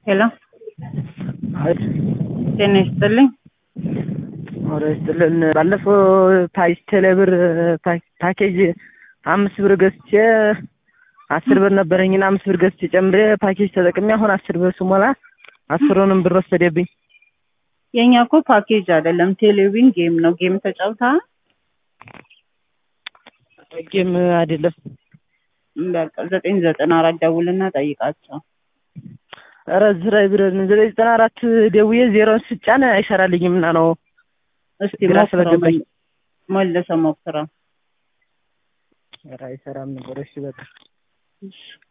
ሄሎ አቤት ጤና ይስጥልኝ። ወደ ይስጥልን። ባለፈው ፓይስ ቴሌብር ፓኬጅ አምስት ብር ገዝቼ አስር ብር ነበረኝና አምስት ብር ገዝቼ ጨምሬ ፓኬጅ ተጠቅሜ አሁን አስር ብር ስሞላ አስሩንም ብር ወሰደብኝ። የእኛ እኮ ፓኬጅ አይደለም ቴሌቪዥን ጌም ነው። ጌም ተጫውተሃል? ጌም አይደለም። በቃ ዘጠኝ ዘጠና አራት ደውልና ጠይቃቸው። ኧረ እዚህ ላይ ብለን ዘጠኝ ዘጠና አራት ደውዬ ዜሮን ስጫን አይሰራልኝም እና ነው እስቲ ግራ ሞክረው፣ ስለገባኝ። መልሰህ ሞክረው። ኧረ አይሰራም ነበር። እሺ በቃ እሺ